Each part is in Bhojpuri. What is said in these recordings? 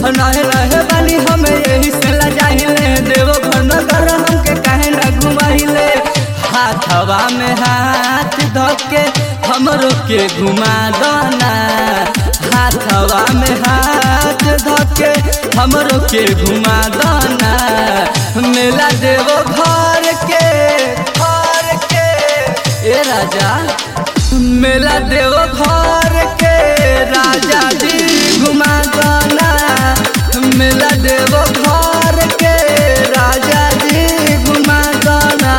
रहे रहे बानी हमें यही से लजाहिले देवो घर नगर हमके काहे न घुमाइले हाथवा में हाथ धके हमरो के घुमा दना हाथवा में हाथ धके हमरो के घुमा दना मेला देवो घर के घर के ए राजा मेला देवो घर के राजा जी घुमा दना मेला देवो घर के राजा जी घुमा दना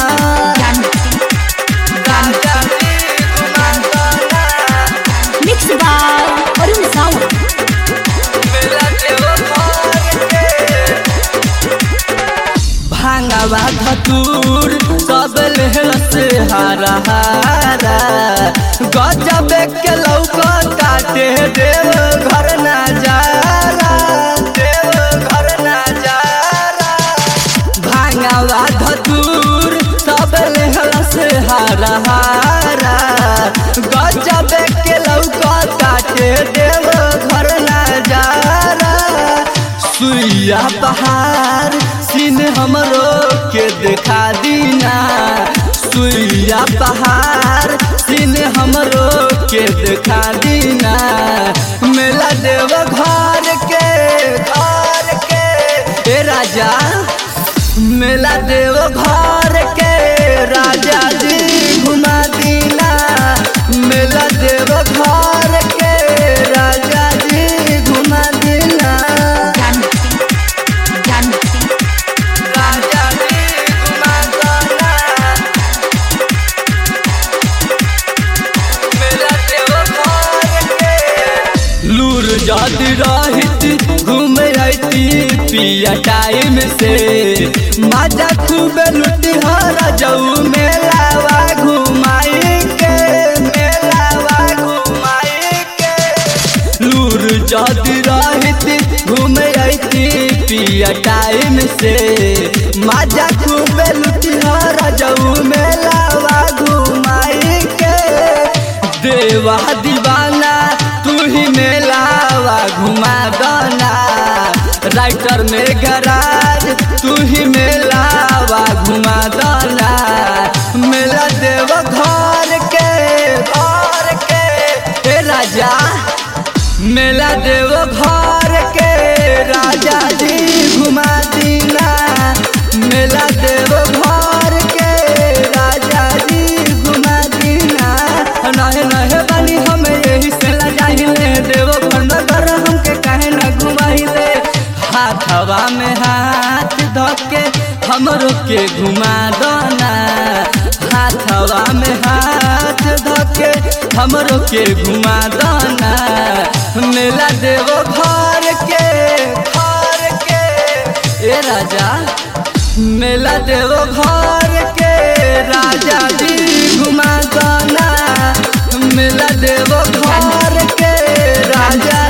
राजा जी घुमा दना Mixed by Arun Sawant. मेला देवो घर के भांगवा धतूर सब लेहल से हारा हारा गजब के लौका काटे देव घर ना जाला देव घर ना जाला भांगवा धतूर सब लेहल से हारा हारा गजब के लौका काटे देव घर ना जाला सुइया पहाड़ सीन हमरो के देखा दीना सुइया पहाड़ सीन हमरो के देखा दीना मेला देव घर के घर के ए राजा मेला देव घर के राजा जी घुमा दीना मेला देव घर के राजा जी घुमा दीना राजा जी घुमा दीना मेला देव घर के लूर जाती रहित घूमे आती पिया टाइम से मजा खूब लुटी हर जाऊ मेलावा घुमाई के मेलावा घुमाई के लूर जाती रहित घूमे आती पिया टाइम से मजा खूब लुटी हर जाऊ मेलावा घुमाई के देवा दीवाना तू ही मेलावा घुमा दना राइटर में गराज तू ही मेलावा घुमा दना मेला देव घर के घर के हे राजा मेला देव घर के राजा जी घुमा दीना मेला देव घर के राजा जी घुमा दीना नहे नहे बानी हमें यही से लजाहिले देव घर नगर हमके काहे न घुमाइले हाथवा में हाथ धके हमरो के घुमा दना हाथवा में हाथ धके हमरो के घुमा दना मेला देव घर के घर के ए राजा मेला देव घर के राजा जी घुमा दना मेला देव घर के राजा